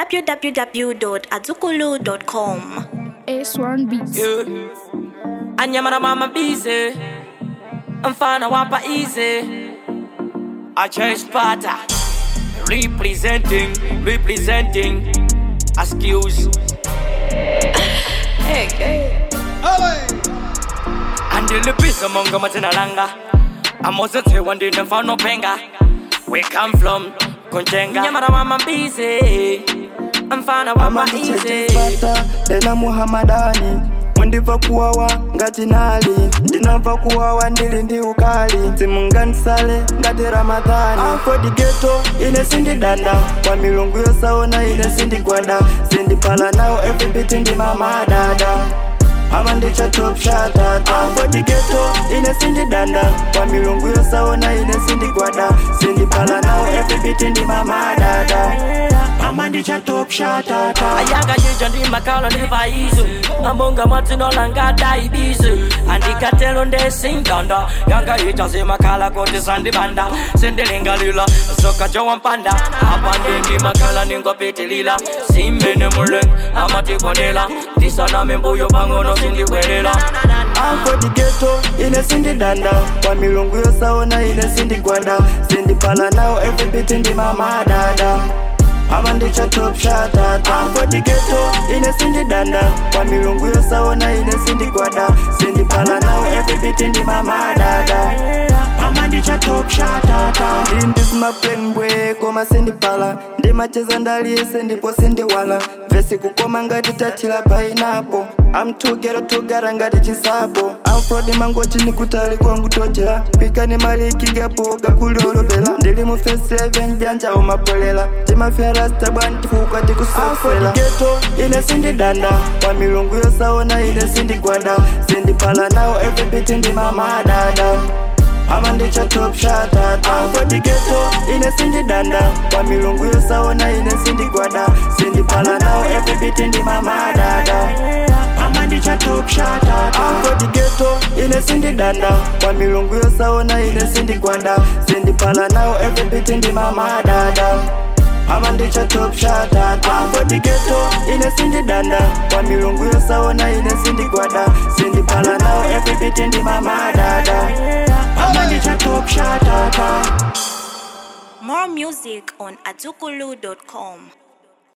www.azukulu.com. A1 Beats. Yeah. Anyamara mama busy. Mfana wapa easy. I chase pata. Representing, representing. Excuse. hey, hey. andilipisa mongo matena langa amosetse wandine mfano penga we come from konjenga nyamara mama busy. Mfana wapa easy. amandichetespata tena muhamadani mundiva kuwawa ngati nali ndinamva kuwawa ndili ndi ukali simunganisale ngati ramadhani afodigeto ine sindidanda kwa milungu yosaona ine sindigwada sindiphala nawo everybiti ndi mamadada ama ndichatopshatata afodigeto ine sindidanda kwa milungu yosaona ine sindigwada sindiphala nawo everybiti ndi mamadada ama ndichatopshatata ayanga yija ndi makala ndi vaizo ambonga matsinolanga daibizo andikatelo ndesinganda yanga yija zimakhala kuti sandibanda sindilingalila soka jowampanda apa ndi makala ningopitilila simene muleng amatibonela ndisaname mbuyo pang'ono sindibwelela afodigeto ine sindidanda kwa milungu yosaona ine sindigwada sindiphala nawo everybiti ndi mamadada ama ndichatopshatata afodigeto ine sindidanda kwa milungu yosaona ine sindigwada sindiphala nawo everybiti ndi mamadada ama ndichatopshatata ndindizimapengwe koma sindiphala ndimacheza ndaliyese ndipo sindiwala vesi kukoma ngati tatila painapo amtugera tugara ngati chisapo amfrodi mangoti nikutali kwangu tojera pikani malikigapo gakulolopela ndili mu fesi 11 byanja umapolela timafyarasta bwani tifuka tikusofela geto ine sindidanda kwa milungu yosaona ine sindigwada sindiphala nawo everybiti ndi mamadada ama ndichatopshatata afodigeto ine sindidanda kwa milungu yosaona ine sindigwada sindiphala nawo everybiti ndi mamadada ama ndichatopshatata afodigeto ine sindidanda kwa milungu yosaona ine sindigwada sindiphala nawo everybiti ndi mamadada ama ndichatopshatata afodigeto ine sindidanda kwa milungu yosaona ine sindigwada sindiphala nawo everybiti ndi mamadada ama ndichatopshatata More music on azukulu.com.